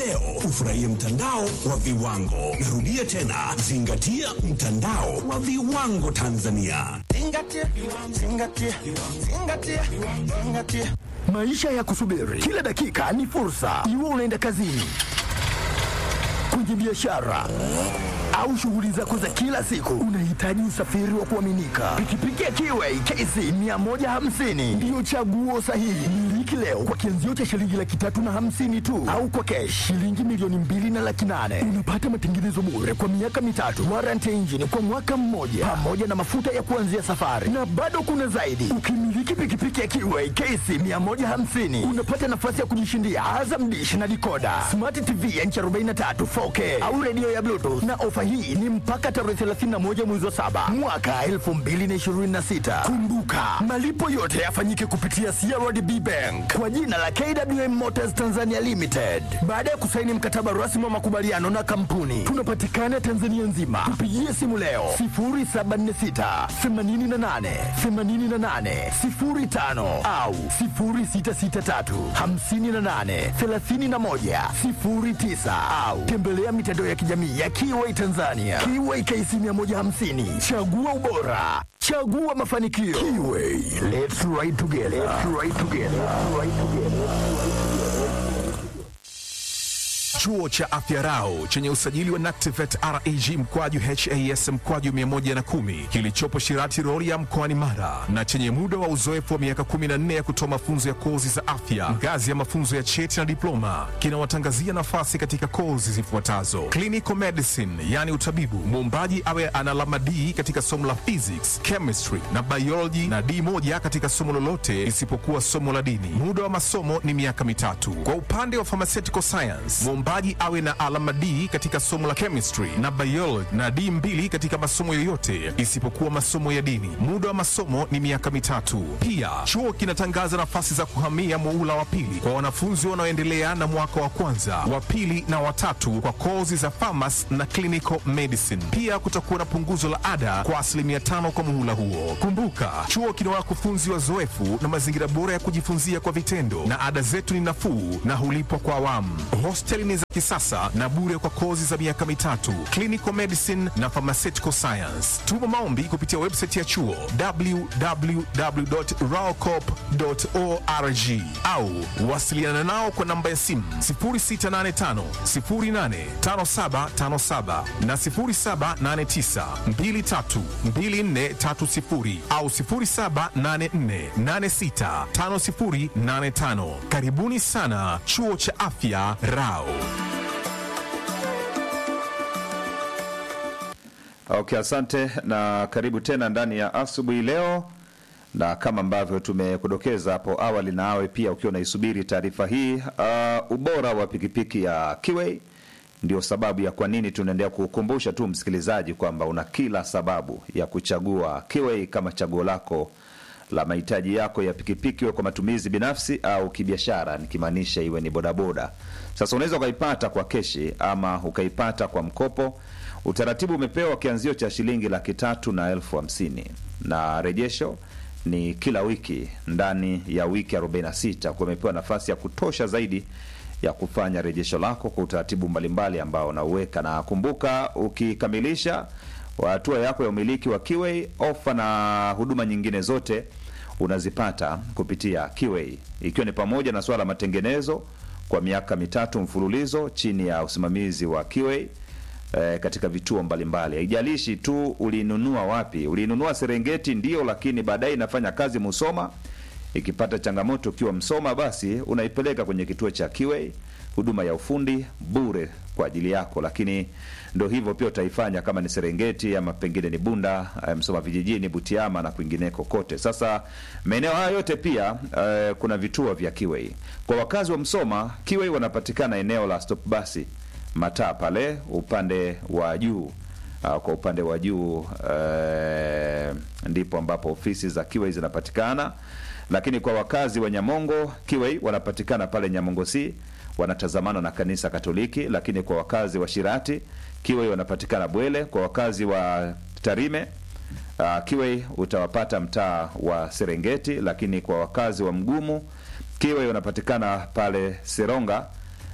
leo ufurahie mtandao wa viwango. Narudia tena, zingatia mtandao wa viwango Tanzania. Zingatia, zingatia, zingatia, zingatia. Maisha ya kusubiri kila dakika ni fursa, iwe unaenda kazini, kwenye biashara au shughuli zako za kila siku, unahitaji usafiri wa kuaminika. Pikipiki ya Kiway KC 150 ndiyo chaguo sahihi. Miliki leo kwa kianzio cha shilingi laki tatu na hamsini tu, au kwa kesh shilingi milioni mbili na laki nane. Unapata matengenezo bure kwa miaka mitatu, warranty ya injini kwa mwaka mmoja, pamoja na mafuta ya kuanzia safari, na bado kuna zaidi. Ukimiliki pikipiki ya Kiway KC 150 unapata nafasi ya kujishindia Azam Dish na dikoda, smart TV ya inchi 43 4K au redio ya Bluetooth, na ofa hii ni mpaka tarehe 31 mwezi wa saba mwaka 2026. Kumbuka, malipo yote yafanyike kupitia CRDB Bank kwa jina la KWM Motors Tanzania Limited. Baada ya kusaini mkataba rasmi wa makubaliano na kampuni, tunapatikana Tanzania nzima. Tupigie simu leo 0746 88 88 05 au 0663 58 31 09 au tembelea mitandao ya kijamii ya Kiway Tanzania. Kiway KC 150, chagua ubora, chagua mafanikio. Kiway, let's ride together. Let's ride together. Let's ride together. Chuo cha Afya Rau chenye usajili wa NACTIVATE reg mkwaju has mkwaju 110 kilichopo Shirati Rorya mkoani Mara na chenye muda wa uzoefu wa miaka 14 ya kutoa mafunzo ya kozi za afya ngazi ya mafunzo ya cheti na diploma kinawatangazia nafasi katika kozi zifuatazo: clinical medicine, yani utabibu, muombaji awe ana alama D katika somo la physics, chemistry na biology na D moja katika somo lolote isipokuwa somo la dini. Muda wa masomo ni miaka mitatu. Kwa upande wa pharmaceutical science, mwombaji awe na alama D katika somo la chemistry na biology na D mbili katika masomo yoyote isipokuwa masomo ya dini. Muda wa masomo ni miaka mitatu. Pia chuo kinatangaza nafasi za kuhamia muhula wa pili kwa wanafunzi wanaoendelea na mwaka wa kwanza, wa pili na watatu kwa kozi za pharmacy na clinical medicine. Pia kutakuwa na punguzo la ada kwa asilimia tano kwa muhula huo. Kumbuka, chuo kina wakufunzi wazoefu na mazingira bora ya kujifunzia kwa vitendo, na ada zetu ni nafuu na hulipwa kwa awamu. Hosteli ni za kisasa na bure kwa kozi za miaka mitatu, clinical medicine na pharmaceutical science. Tuma maombi kupitia website ya chuo www.raocop.org au wasiliana nao kwa namba ya simu 0685 085757 na 0789 232430 au 0784865085. Karibuni sana chuo cha afya Rao. Okay, asante na karibu tena ndani ya asubuhi leo, na kama ambavyo tumekudokeza hapo awali, na awe pia ukiwa unaisubiri taarifa hii uh, ubora wa pikipiki ya Kiway ndio sababu ya kwa nini tunaendelea kukumbusha tu msikilizaji kwamba una kila sababu ya kuchagua Kiway kama chaguo lako la mahitaji yako ya pikipiki, iwe kwa matumizi binafsi au kibiashara, nikimaanisha iwe ni bodaboda. Sasa unaweza ukaipata kwa keshi ama ukaipata kwa mkopo. Utaratibu umepewa kianzio cha shilingi laki tatu na elfu hamsini na rejesho ni kila wiki ndani ya wiki 46 kwa umepewa nafasi ya kutosha zaidi ya kufanya rejesho lako kwa utaratibu mbalimbali ambao unauweka, na kumbuka, ukikamilisha hatua yako ya umiliki wa Kiway, ofa na huduma nyingine zote unazipata kupitia Kiway, ikiwa ni pamoja na swala la matengenezo kwa miaka mitatu mfululizo chini ya usimamizi wa Kiway eh, katika vituo mbalimbali. Haijalishi tu ulinunua wapi, ulinunua Serengeti ndio, lakini baadaye inafanya kazi Musoma. Ikipata changamoto ukiwa Msoma, basi unaipeleka kwenye kituo cha Kiway, huduma ya ufundi bure kwa ajili yako. Lakini ndo hivyo pia utaifanya kama ni Serengeti ama pengine ni Bunda, eh, Msoma vijijini, Butiama na kwingineko kote. Sasa maeneo haya yote pia eh, kuna vituo vya Kiway. Kwa wakazi wa Msoma, Kiway wanapatikana eneo la stop basi mataa pale upande wa juu. Uh, kwa upande wa juu eh, ndipo ambapo ofisi za Kiway zinapatikana, lakini kwa wakazi wa Nyamongo, Kiway wanapatikana pale Nyamongo C, wanatazamana na kanisa Katoliki. Lakini kwa wakazi wa Shirati, Kiway wanapatikana Bwele. Kwa wakazi wa Tarime, uh, Kiway utawapata mtaa wa Serengeti. Lakini kwa wakazi wa Mgumu, Kiway wanapatikana pale Seronga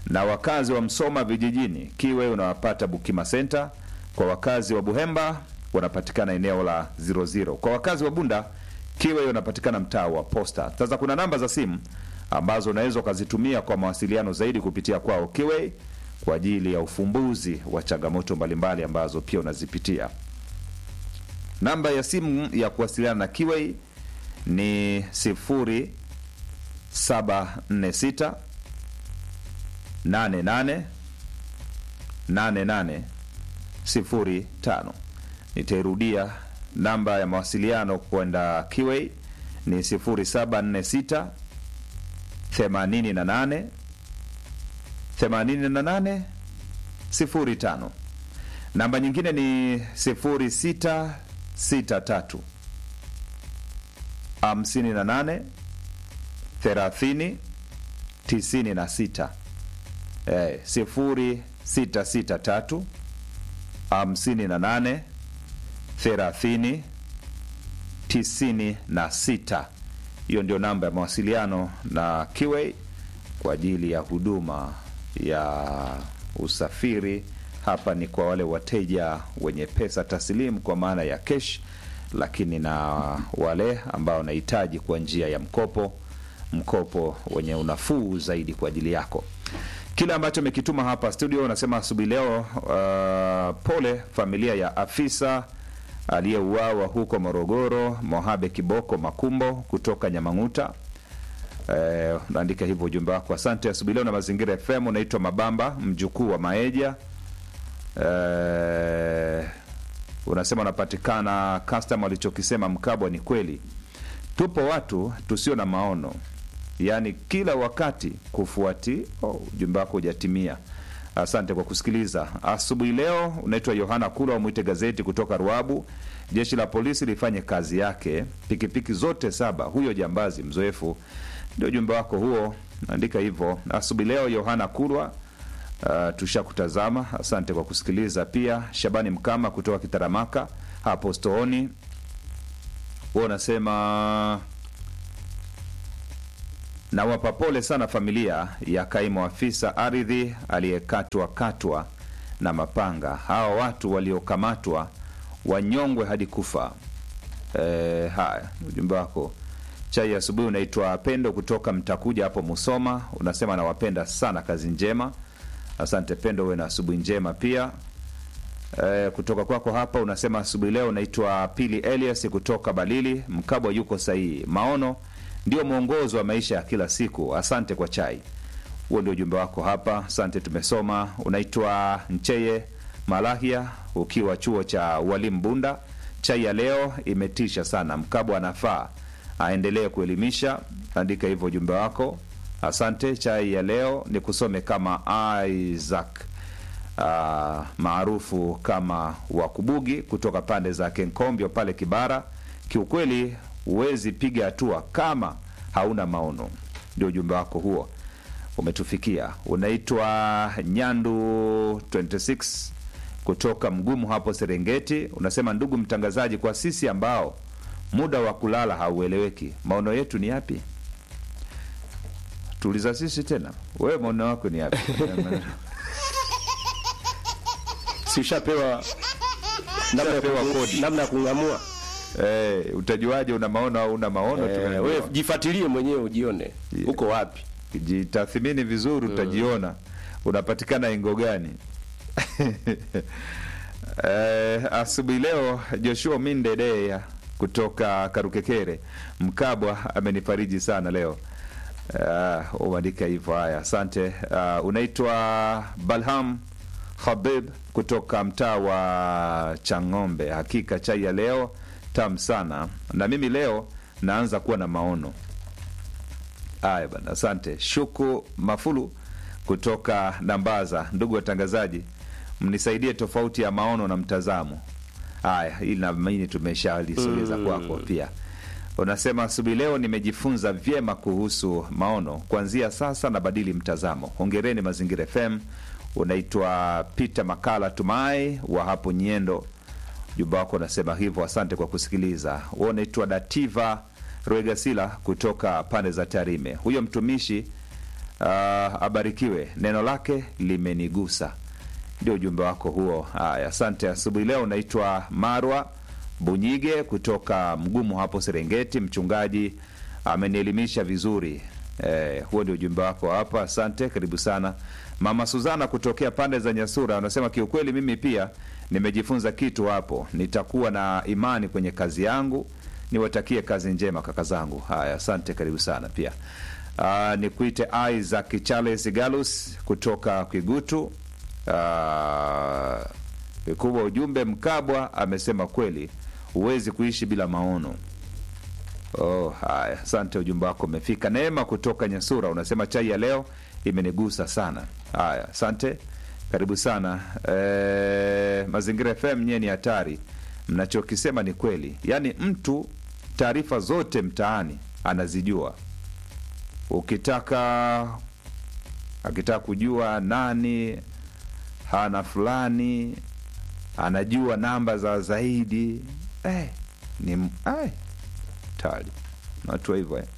na wakazi wa Msoma vijijini Kiwe unawapata Bukima Center. Kwa wakazi wa Buhemba wanapatikana eneo la 00. Kwa wakazi wa Bunda Kiwe unapatikana mtaa wa Posta. Sasa kuna namba za simu ambazo unaweza ukazitumia kwa mawasiliano zaidi kupitia kwao Kiwe kwa ajili ya ufumbuzi wa changamoto mbalimbali ambazo pia unazipitia. Namba ya simu ya kuwasiliana na Kiwei ni 0746 88 88 05. Nitairudia namba ya mawasiliano kwenda Kiwei ni 0746 88 88 05. Namba nyingine ni 0663 58 30 96. Eh, 0663 58 30 96. Hiyo ndio namba ya mawasiliano na Kiwei kwa ajili ya huduma ya usafiri. Hapa ni kwa wale wateja wenye pesa taslimu kwa maana ya cash, lakini na wale ambao wanahitaji kwa njia ya mkopo, mkopo wenye unafuu zaidi kwa ajili yako. Kile ambacho amekituma hapa studio, unasema asubuhi leo, uh, pole familia ya afisa aliyeuawa huko Morogoro, Mohabe Kiboko Makumbo kutoka Nyamang'uta. Eh, unaandika hivyo ujumbe wako. Asante. Asubuhi leo na Mazingira FM, unaitwa Mabamba mjukuu wa Maeja. Eh, unasema unapatikana custom, alichokisema Mkabwa ni kweli. Tupo watu tusio na maono, yaani kila wakati kufuati. Oh, ujumbe wako hujatimia. Asante kwa kusikiliza asubuhi leo. Unaitwa Yohana Kula wa Mwite Gazeti kutoka Ruabu. Jeshi la polisi lifanye kazi yake, pikipiki zote saba, huyo jambazi mzoefu. Ndio ujumbe wako huo, andika hivyo asubuhi leo. Yohana Kulwa, uh, tushakutazama. Asante kwa kusikiliza. Pia Shabani Mkama kutoka Kitaramaka hapo Stooni, huo unasema nawapa pole sana familia ya kaimu afisa ardhi aliyekatwa katwa na mapanga. Hawa watu waliokamatwa wanyongwe hadi kufa. E, haya ujumbe wako chai ya asubuhi unaitwa Pendo kutoka Mtakuja hapo Musoma, unasema nawapenda sana, kazi njema. Asante Pendo, uwe na asubuhi njema pia. E, kutoka kwako hapa unasema asubuhi leo unaitwa Pili Elias kutoka Balili, Mkabwa yuko sahihi, maono ndio mwongozo wa maisha ya kila siku. Asante kwa chai. Huo ndio ujumbe wako hapa, asante, tumesoma. Unaitwa Ncheye Malahia ukiwa chuo cha ualimu Bunda. Chai ya leo imetisha sana, Mkabwa anafaa aendelee kuelimisha. Andika hivyo ujumbe wako, asante. Chai ya leo ni kusome kama Isaac uh, maarufu kama Wakubugi kutoka pande za Kenkombyo pale Kibara. Kiukweli huwezi piga hatua kama hauna maono. Ndio ujumbe wako huo umetufikia. Unaitwa Nyandu 26 kutoka Mgumu hapo Serengeti. Unasema ndugu mtangazaji, kwa sisi ambao muda wa kulala haueleweki, maono yetu ni yapi? Tuuliza sisi tena, wewe maono wako ni yapi? si ushapewa namna ya Ushapewa ku- kodi. namna ya kung'amua. Eh, utajuaje una maono au una maono? Eh, Tumeambiwa. wewe jifuatilie mwenyewe ujione Yeah. uko wapi. jitathimini vizuri, utajiona unapatikana ingo gani. Eh, asubuhi leo Joshua Mindedea kutoka Karukekere Mkabwa amenifariji sana leo. Uh, umeandika hivyo. Haya, asante. Uh, unaitwa Balham Habib kutoka mtaa wa Chang'ombe. Hakika chai ya leo tamu sana, na mimi leo naanza kuwa na maono. Haya bana, asante. Shuku Mafulu kutoka Nambaza. Ndugu watangazaji, mnisaidie tofauti ya maono na mtazamo. Haya, ili naamini tumeshalisogeza kwako pia. Unasema asubuhi leo nimejifunza vyema kuhusu maono, kuanzia sasa nabadili mtazamo. Hongereni Mazingira FM. Unaitwa Peter Makala Tumai wa hapo Nyendo. Jumba wako unasema hivyo, asante kwa kusikiliza. Wewe unaitwa Dativa Rwegasila kutoka pande za Tarime. Huyo mtumishi Ah, abarikiwe, neno lake limenigusa. Ndio ujumbe wako huo. Haya, asante. Asubuhi leo unaitwa Marwa Bunyige kutoka Mgumu hapo Serengeti. Mchungaji amenielimisha vizuri. Eh, huo ndio ujumbe wako hapa. Asante, karibu sana. Mama Suzana kutokea pande za Nyasura anasema kiukweli, mimi pia nimejifunza kitu hapo, nitakuwa na imani kwenye kazi yangu. Niwatakie kazi njema kaka zangu. Haya, asante, karibu sana pia. Uh, nikuite Isaac Charles Galus kutoka Kigutu. Uh, kubwa ujumbe Mkabwa amesema kweli, huwezi kuishi bila maono. Oh, haya, asante, ujumbe wako umefika. Neema kutoka Nyasura unasema chai ya leo imenigusa sana. Haya, asante, karibu sana. E, Mazingira FM nyie ni hatari, mnachokisema ni kweli. Yaani mtu taarifa zote mtaani anazijua. Ukitaka akitaka kujua nani hana fulani anajua namba za zaidi eh, ni eh, tali watu wa hivyo eh.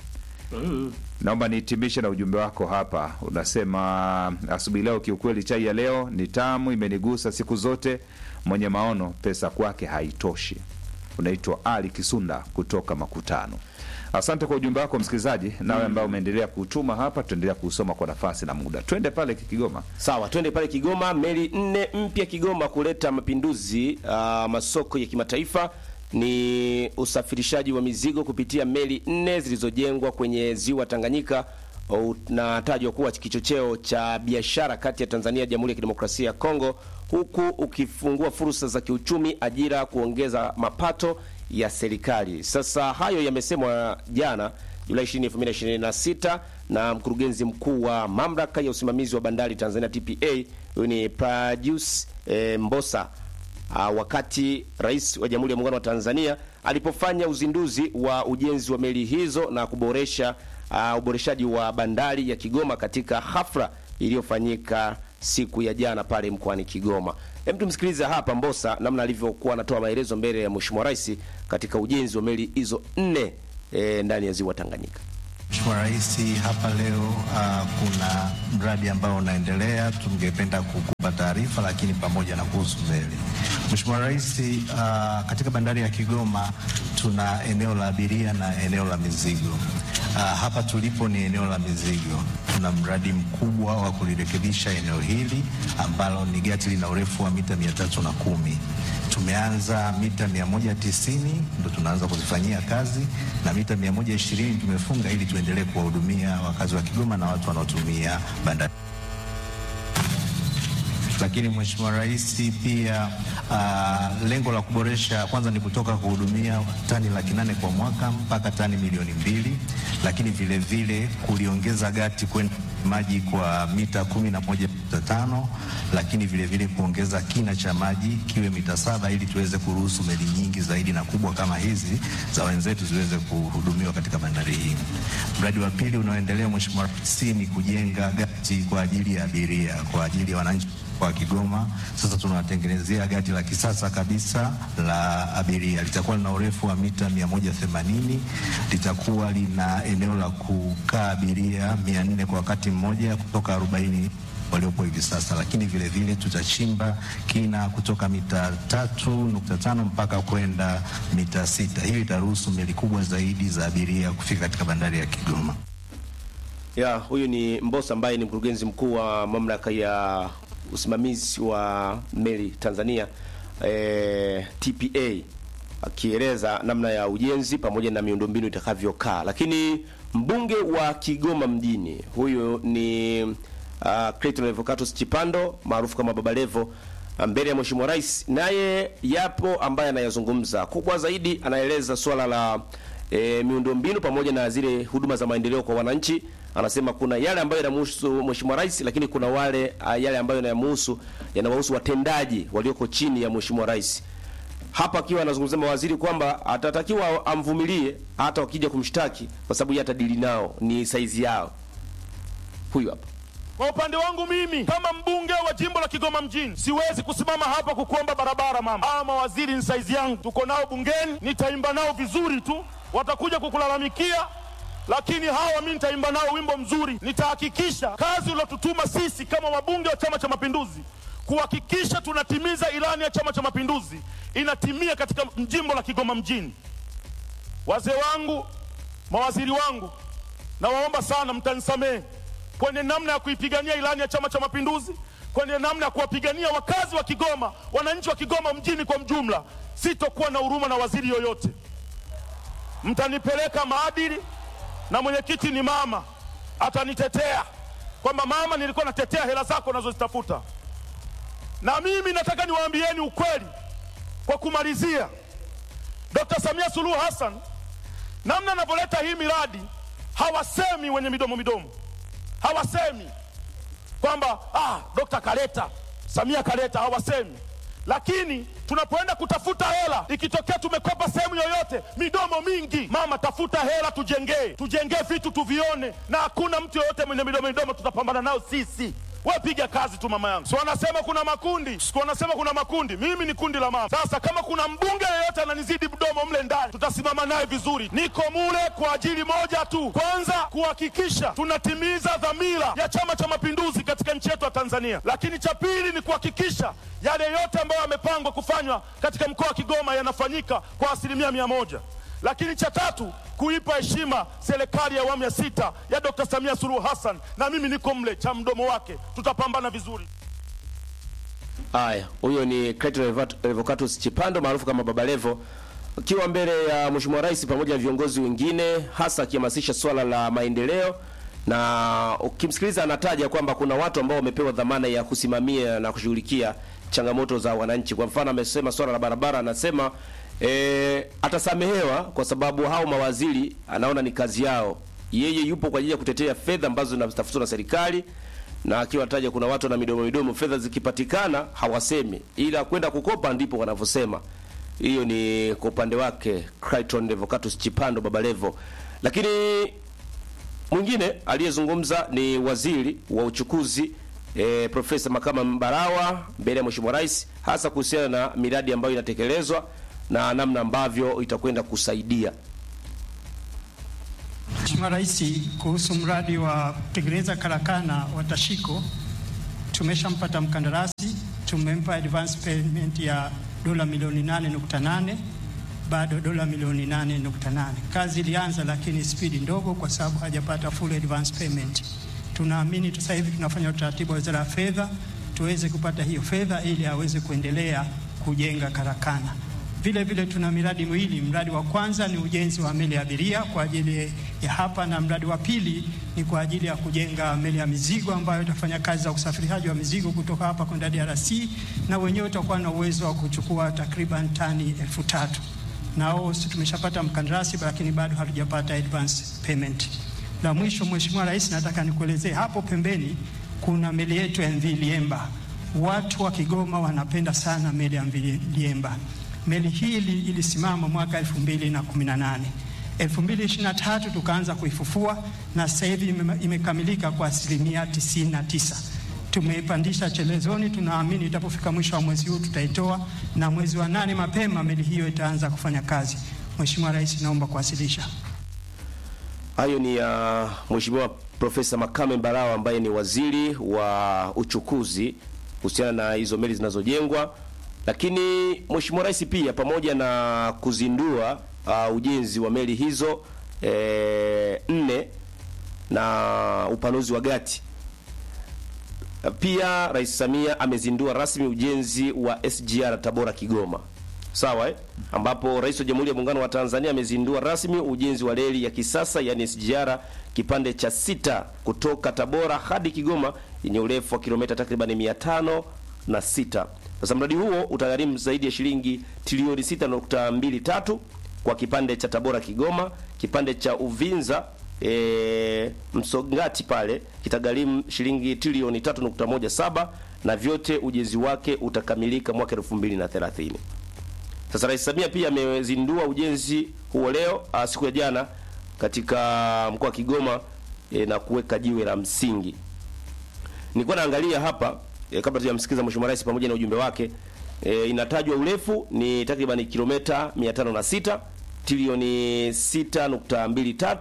Naomba nihitimishe na ujumbe wako hapa. Unasema asubuhi leo, kiukweli chai ya leo ni tamu, imenigusa siku zote. Mwenye maono pesa kwake haitoshi. Unaitwa Ali Kisunda kutoka Makutano. Asante kwa ujumbe wako msikilizaji, nawe ambao umeendelea kuutuma hapa, tutaendelea kuusoma kwa nafasi na muda. Twende pale Kigoma. Sawa, twende pale Kigoma. Meli nne mpya Kigoma kuleta mapinduzi uh, masoko ya kimataifa ni usafirishaji wa mizigo kupitia meli nne zilizojengwa kwenye ziwa Tanganyika unatajwa kuwa kichocheo cha biashara kati ya Tanzania na Jamhuri ya Kidemokrasia ya Kongo, huku ukifungua fursa za kiuchumi, ajira, kuongeza mapato ya serikali. Sasa hayo yamesemwa jana Julai 20, 2026 na mkurugenzi mkuu wa mamlaka ya usimamizi wa bandari Tanzania TPA, huyu ni Prajius e, Mbosa uh, wakati rais wa Jamhuri ya Muungano wa Tanzania alipofanya uzinduzi wa ujenzi wa meli hizo na kuboresha uh, uboreshaji wa bandari ya Kigoma katika hafla iliyofanyika siku ya jana pale mkoani Kigoma. Hem, tumsikilize hapa Mbosa namna alivyokuwa anatoa maelezo mbele ya Mheshimiwa Rais katika ujenzi wa meli hizo nne e, ndani ya ziwa Tanganyika. Mheshimiwa Rais, hapa leo uh, kuna mradi ambao unaendelea, tungependa kukupa taarifa, lakini pamoja na kuhusu meli. Mheshimiwa Rais, uh, katika bandari ya Kigoma tuna eneo la abiria na eneo la mizigo. Uh, hapa tulipo ni eneo la mizigo. Tuna mradi mkubwa wa kulirekebisha eneo hili ambalo ni gati lina urefu wa mita mia tatu na kumi tumeanza mita 190 ndo tunaanza kuzifanyia kazi na mita 120 tumefunga ili tuendelee kuwahudumia wakazi wa Kigoma na watu wanaotumia bandari. Lakini Mheshimiwa Rais pia uh, lengo la kuboresha kwanza ni kutoka kuhudumia tani laki nane kwa mwaka mpaka tani milioni mbili, lakini vile vile kuliongeza gati kwenda maji kwa mita kumi na moja nukta tano lakini vile vile kuongeza kina cha maji kiwe mita saba ili tuweze kuruhusu meli nyingi zaidi na kubwa kama hizi za wenzetu ziweze kuhudumiwa katika bandari hii. Mradi wa pili unaoendelea Mheshimiwa Rais ni kujenga gati kwa ajili ya abiria kwa ajili ya wananchi wa Kigoma. Sasa tunawatengenezea gati la kisasa kabisa la abiria, litakuwa lina urefu wa mita 180, litakuwa lina eneo la kukaa abiria 400 kwa wakati mmoja kutoka 40 waliopo hivi sasa, lakini vile vile tutachimba kina kutoka mita tatu nukta tano mpaka kwenda mita sita. Hii itaruhusu meli kubwa zaidi za abiria kufika katika bandari ya Kigoma. Ya, huyu ni Mbosa ambaye ni mkurugenzi mkuu wa mamlaka ya usimamizi wa meli Tanzania eh, TPA akieleza namna ya ujenzi pamoja na miundombinu itakavyokaa. Lakini mbunge wa Kigoma mjini huyu ni uh, Clayton Levocatus Chipando maarufu kama Baba Levo mbele ya Mheshimiwa Rais, naye yapo ambaye anayazungumza. Kubwa zaidi anaeleza swala la e, miundombinu pamoja na zile huduma za maendeleo kwa wananchi. Anasema kuna yale ambayo yanamhusu Mheshimiwa Rais, lakini kuna wale uh, yale ambayo yanamhusu yanawahusu watendaji walioko chini ya Mheshimiwa Rais. Hapa akiwa anazungumzia mawaziri kwamba atatakiwa amvumilie hata wakija kumshtaki, kwa sababu yeye atadili nao, ni saizi yao. Huyu hapa Kwa upande wangu mimi kama mbunge wa jimbo la Kigoma mjini siwezi kusimama hapa kukuomba barabara mama. Hawa mawaziri ni saizi yangu, tuko nao bungeni, nitaimba nao vizuri tu, watakuja kukulalamikia lakini hawa mi nitaimba nao wimbo mzuri. Nitahakikisha kazi uliotutuma sisi kama wabunge wa Chama cha Mapinduzi kuhakikisha tunatimiza ilani ya Chama cha Mapinduzi inatimia katika jimbo la Kigoma mjini. Wazee wangu, mawaziri wangu, nawaomba sana mtanisamehe kwenye namna ya kuipigania ilani ya Chama cha Mapinduzi, kwenye namna ya kuwapigania wakazi wa Kigoma, wananchi wa Kigoma mjini kwa mjumla. Sitokuwa na huruma na waziri yoyote, mtanipeleka maadili, na mwenyekiti ni mama, atanitetea kwamba mama, nilikuwa natetea hela zako unazozitafuta. Na mimi nataka niwaambieni ukweli kwa kumalizia, Dr. Samia Suluhu Hassan namna anavyoleta hii miradi, hawasemi wenye midomo midomo, hawasemi kwamba ah, dokta kaleta, Samia kaleta, hawasemi. Lakini tunapoenda kutafuta hela, ikitokea tumekopa sehemu yoyote, midomo mingi, mama, tafuta hela, tujengee, tujengee vitu tuvione, na hakuna mtu yoyote mwenye midomo midomo, tutapambana nao sisi. We piga kazi tu mama yangu. Si wanasema kuna makundi, si wanasema kuna makundi. Mimi ni kundi la mama. Sasa kama kuna mbunge yeyote ananizidi mdomo mle ndani, tutasimama naye vizuri. Niko mule kwa ajili moja tu, kwanza kuhakikisha tunatimiza dhamira ya Chama cha Mapinduzi katika nchi yetu ya Tanzania, lakini cha pili ni kuhakikisha yale yote ambayo yamepangwa kufanywa katika mkoa wa Kigoma yanafanyika kwa asilimia mia moja lakini cha tatu kuipa heshima serikali ya awamu ya sita ya Dr. Samia Suluhu Hassan, na mimi niko mle cha mdomo wake, tutapambana vizuri. Haya, huyo ni Clayton Revocatus Chipando maarufu kama Baba Levo akiwa mbele ya Mheshimiwa Rais pamoja na viongozi wengine, hasa akihamasisha swala la maendeleo, na ukimsikiliza anataja kwamba kuna watu ambao wamepewa dhamana ya kusimamia na kushughulikia changamoto za wananchi. Kwa mfano, amesema swala la barabara, anasema e, atasamehewa kwa sababu hao mawaziri anaona ni kazi yao. Yeye yupo kwa ajili ya kutetea fedha ambazo zinatafutwa na serikali, na akiwa anataja kuna watu na midomo midomo, fedha zikipatikana hawasemi, ila kwenda kukopa ndipo wanavyosema. Hiyo ni kwa upande wake Clayton Revocatus Chipando Baba Levo. Lakini mwingine aliyezungumza ni waziri wa uchukuzi e, Profesa Makama Mbarawa mbele ya Mheshimiwa Rais, hasa kuhusiana na miradi ambayo inatekelezwa na namna ambavyo itakwenda kusaidia. Mheshimiwa Rais, kuhusu mradi wa kutengeneza karakana wa Tashiko tumeshampata mkandarasi, tumempa advance payment ya dola milioni 8.8 bado dola milioni 8.8. Kazi ilianza lakini spidi ndogo kwa sababu hajapata full advance payment. Tunaamini sasa hivi tunafanya utaratibu wa Wizara ya Fedha tuweze kupata hiyo fedha ili aweze kuendelea kujenga karakana. Vile vile tuna miradi miwili. Mradi wa kwanza ni ujenzi wa meli ya abiria kwa ajili ya hapa, na mradi wa pili ni kwa ajili ya kujenga meli ya mizigo ambayo itafanya kazi za usafirishaji wa mizigo kutoka hapa kwenda DRC, na wenyewe utakuwa na uwezo wa kuchukua takriban tani elfu tatu. Nao si tumeshapata mkandarasi, lakini bado hatujapata advance payment. La mwisho, Mheshimiwa Rais, nataka nikuelezee hapo pembeni kuna meli yetu ya MV Liemba. Watu wa Kigoma wanapenda sana meli ya MV Liemba. Meli hii ilisimama mwaka 2018. 2023 tukaanza kuifufua na sasa hivi imekamilika kwa asilimia 99. Tumeipandisha chelezoni, tunaamini itapofika mwisho wa mwezi huu tutaitoa, na mwezi wa nane mapema meli hiyo itaanza kufanya kazi. Mheshimiwa Rais, naomba kuwasilisha. Hayo ni ya uh, Mheshimiwa Profesa Makame Mbarawa ambaye ni waziri wa uchukuzi kuhusiana na hizo meli zinazojengwa lakini Mheshimiwa Rais pia pamoja na kuzindua uh, ujenzi wa meli hizo e, nne na upanuzi wa gati, pia Rais Samia amezindua rasmi ujenzi wa SGR Tabora Kigoma, sawa eh? ambapo Rais wa Jamhuri ya Muungano wa Tanzania amezindua rasmi ujenzi wa reli ya kisasa yani SGR kipande cha sita kutoka Tabora hadi Kigoma yenye urefu wa kilomita takriban mia tano na sita. Sasa mradi huo utagharimu zaidi ya shilingi trilioni 6.23 kwa kipande cha Tabora Kigoma. Kipande cha Uvinza e, Msongati pale kitagharimu shilingi trilioni 3.17 na vyote ujenzi wake utakamilika mwaka 2030. Sasa Rais Samia pia amezindua ujenzi huo leo siku ya jana katika mkoa wa Kigoma e, na kuweka jiwe la msingi. Nilikuwa naangalia hapa E, kabla tujamsikiza Mheshimiwa Rais pamoja na ujumbe wake e, inatajwa urefu ni takriban kilomita 506 trilioni 6.23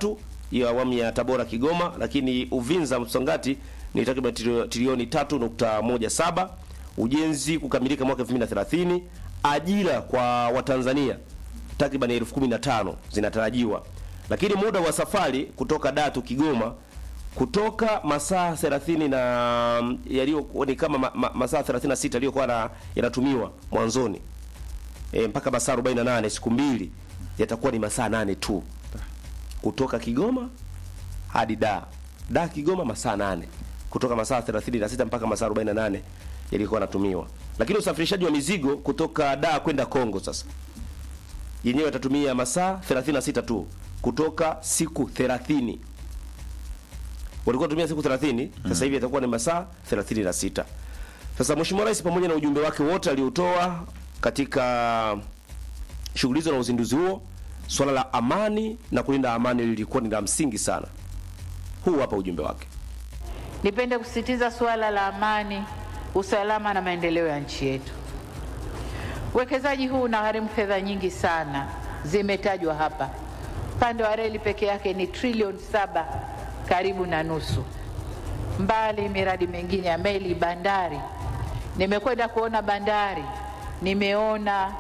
hiyo awamu ya Tabora Kigoma, lakini Uvinza Msongati ni takriban trilio- trilioni 3.17, ujenzi kukamilika mwaka 2030, ajira kwa Watanzania takriban elfu kumi na tano zinatarajiwa, lakini muda wa safari kutoka Datu Kigoma kutoka masaa 30 na yaliyo ni kama ma, ma, masaa 36 yaliyokuwa na- yanatumiwa mwanzoni e, mpaka masaa 48 siku mbili yatakuwa ni masaa nane tu kutoka Kigoma hadi da da Kigoma masaa nane kutoka masaa 36 mpaka masaa 48 yalikuwa yanatumiwa, lakini usafirishaji wa mizigo kutoka da kwenda Kongo sasa yenyewe yatatumia masaa 36 tu kutoka siku 30 walikuwa wanatumia siku 30 sasa hivi itakuwa ni masaa 36. Sasa Mheshimiwa Rais pamoja na ujumbe wake wote aliotoa katika shughuli hizo na uzinduzi huo, swala la amani na kulinda amani lilikuwa ni la msingi sana. Huu hapa ujumbe wake. Nipende kusisitiza suala la amani, usalama na maendeleo ya nchi yetu. Uwekezaji huu unagharimu fedha nyingi sana, zimetajwa hapa. Upande wa reli peke yake ni trilioni saba karibu na nusu, mbali miradi mingine ya meli, bandari. Nimekwenda kuona bandari, nimeona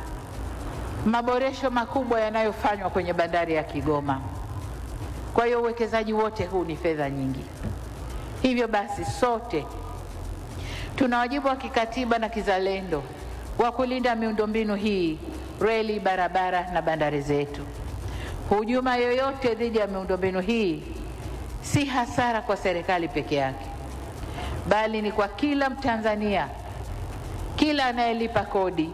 maboresho makubwa yanayofanywa kwenye bandari ya Kigoma. Kwa hiyo uwekezaji wote huu ni fedha nyingi. Hivyo basi sote tuna wajibu wa kikatiba na kizalendo wa kulinda miundombinu hii, reli, barabara na bandari zetu. Hujuma yoyote dhidi ya miundombinu hii si hasara kwa serikali peke yake, bali ni kwa kila Mtanzania, kila anayelipa kodi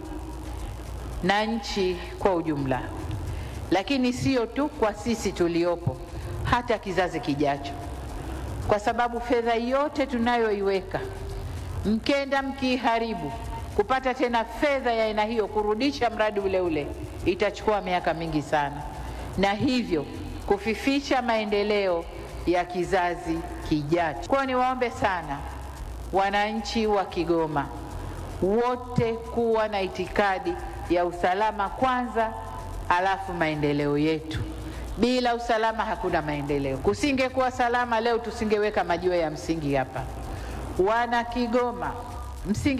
na nchi kwa ujumla, lakini sio tu kwa sisi tuliopo, hata kizazi kijacho, kwa sababu fedha yote tunayoiweka mkenda mkiiharibu, kupata tena fedha ya aina hiyo kurudisha mradi ule ule itachukua miaka mingi sana, na hivyo kufifisha maendeleo ya kizazi kijacho. Kwa hiyo niwaombe sana wananchi wa Kigoma wote kuwa na itikadi ya usalama kwanza, alafu maendeleo yetu. Bila usalama hakuna maendeleo. Kusingekuwa salama leo, tusingeweka majiwe ya msingi hapa. Wana Kigoma, msingi